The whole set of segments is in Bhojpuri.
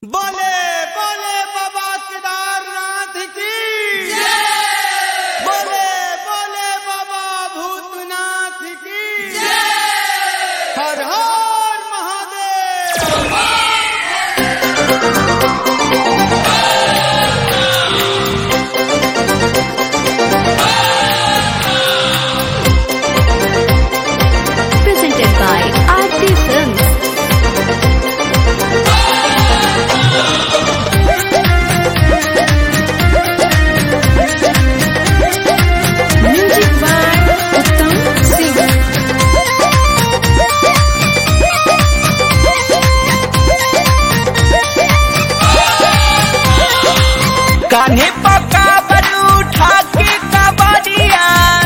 बोले बोले बाबा केदारनाथ की बोले बोले बाबा भूतनाथ की हर हर Mahadev presented by Aarti Films. Music by Uttam Singh. कान्हे पका बलू उठा के कबड़िया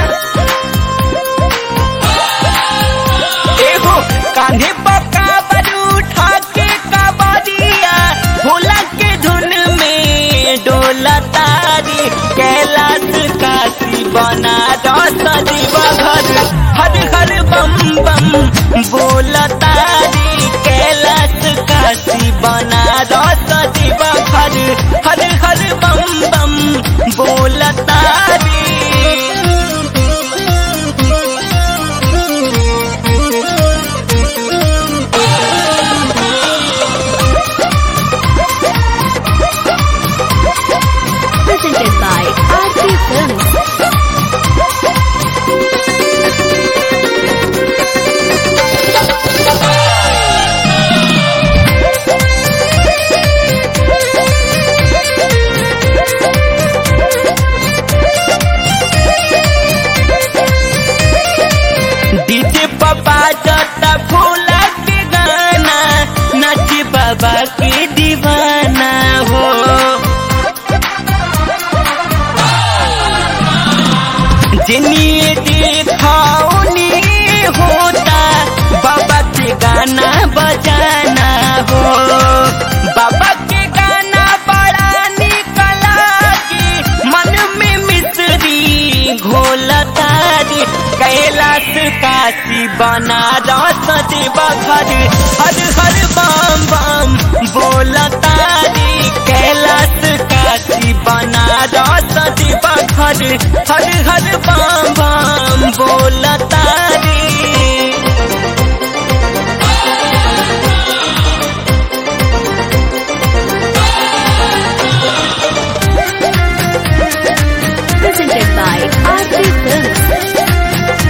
एहो कान्हे पका बलू उठा के कबड़िया भोला के धुन में डोला तारी कैलाश काशी बना दस जीवा घर हर हर बम बम बोला तारी कैलाश काशी बना दस जीवा घर हर हर बम बम बोला तारी Presented by Aarti Films. DJ पापा जता फूला के गाना नाच बाबा के दीवाना हो जिन्हें देखाओ नी होता बाबा के गाना बजाना हो बाबा के गाना बड़ा निकला की मन में मिश्री घोला तारी कैलाश काशी बना रस देवा घर हर हर बम बम बोला तारी कैलाश काशी बना रस देवा घर हर हर बम बम बोला तारी Presented by Aarti Films.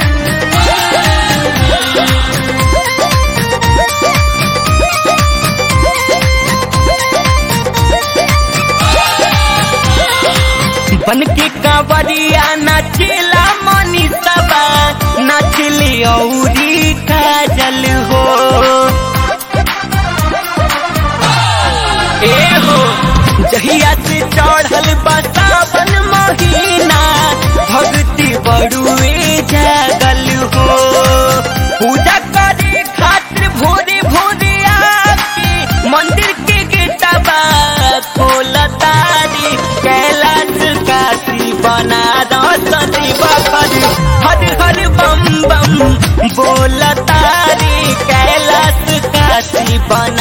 बन के कांवरिया नाचेला मनी सबा नाचली औरी काजल हो ए हो जहिया से चढ़ल बसावन महीना भक्ति बड़ुए जागल हो पूजा करे खातिर भोरे भोरे आके मंदिर के गेटवा खोला तारी कैलाश काशी बना रसदी बखर हर हर बम बम बोला तारी कैलाश काशी बना